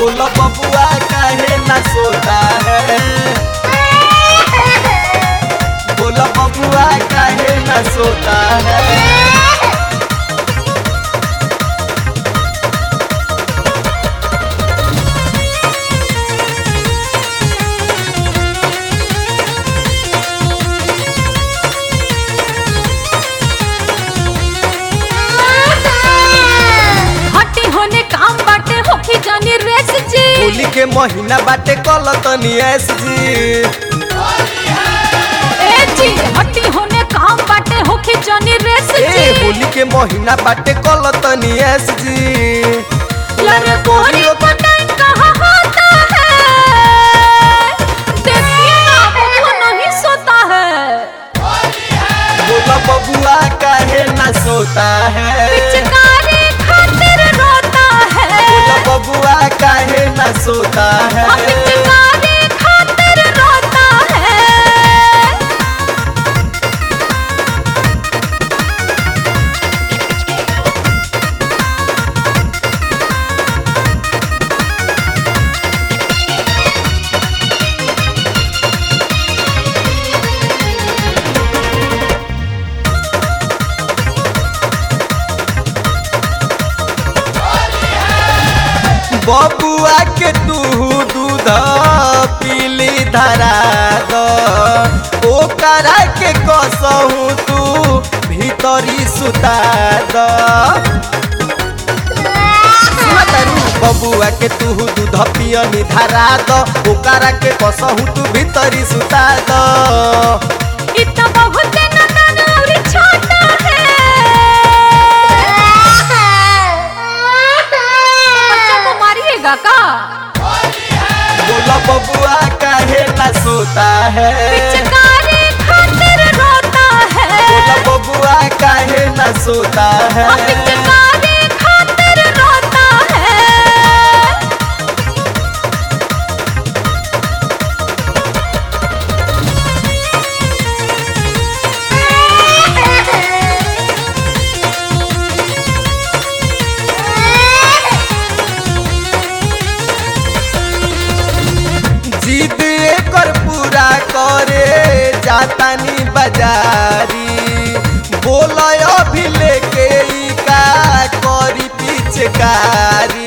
बोलो बबुआ काहे ना सोता है बोलो बबुआ काहे ना सोता है हटी होने काम बाटे होखी जानी रेस जी होली के महीना बाटे कल तनी एस जी ए जी हटी होने काम बाटे होखी जानी रेस ए जी होली के महीना बाटे कल तनी एस जी लड़कोरी को टाइम कहाँ होता है देखिए ना वो नहीं सोता है बोलो बबुआ काहे ना सोता है पिचकारी खातिर रोता है बोलो बबुआ काहे ना सोता है हम पिचकारी खातिर रोता है बबुआ के तू दूध पीली धरा द ओकरा के कसहू तू भीतरी सुता द सुनतारू बबुआ के तू दूध पियनी धरा द ओकरा के कसहू तू भीतरी सुता द इतना बहुत नटन और छोटा है बच्चा को मारिएगा का बोला बबुआ काहे ना सोता है पिचकारी खातिर रोता है बोला बबुआ काहे ना सोता है हम पिचकारी खातिर रोता है जिद एकर पूरा करे जातानी बाजारी बोल अभी लेके ई का करी पिचकारी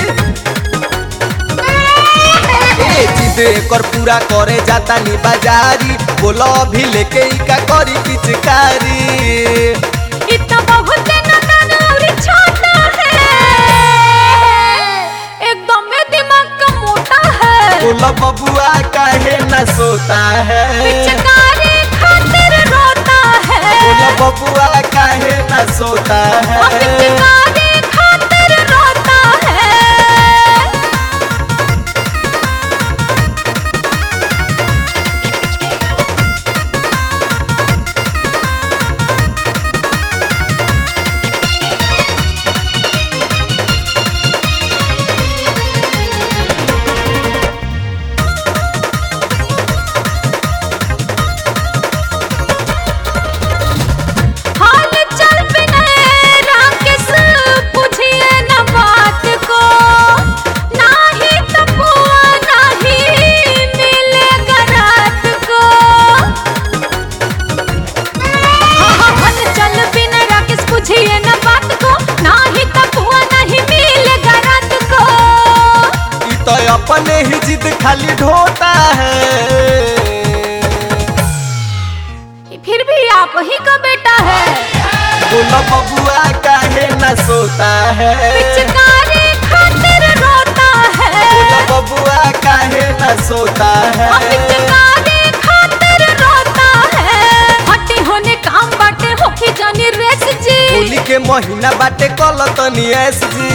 ए जिद एकर पूरा करे जातानी बाजारी बोल अभी लेके ई का करी पिचकारी इतना बहुत नटन और छोटा है एकदम में दिमाग का मोटा है बोल बबुआ काहे ना सोता है पिचकारी खातिर रोता है बोल बबुआ काहे ना सोता हम है पिचकारी खातिर रोता है हाल चल बिने राकेश पूछिए न बात को नाही तपुआ नाही मिलेगा रात को हाल चल बिने राकेश पूछिए न बात को नाही तपुआ नहीं मिलेगा रात को ई तो अपने ही जिद खाली ढोता है फिर भी आप ही का बेटा है बोलो बबुआ काहे ना सोता है पिचकारी खातिर रोता है बोलो बबुआ काहे ना सोता हम है पिचकारी खातिर रोता है हटी होने काम बाटे होखी जानी रेस जी होली के महीना बाटे कल तनी एस जी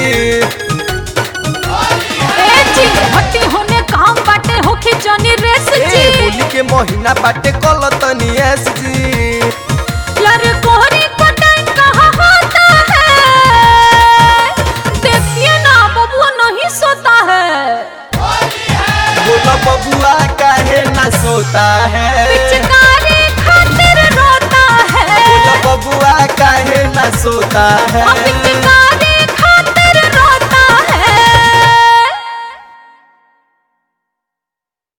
ए जी हटी होने काम बाटे होखी जानी रेस ए जी होली के महीना बाटे कल तनी एस जी लड़कोरी को टाइम कहाँ होता है देखिए ना बबुआ नहीं सोता है बोलो बबुआ काहे ना सोता है पिचकारी खातिर रोता है बोलो बबुआ काहे ना सोता हम है पिचकारी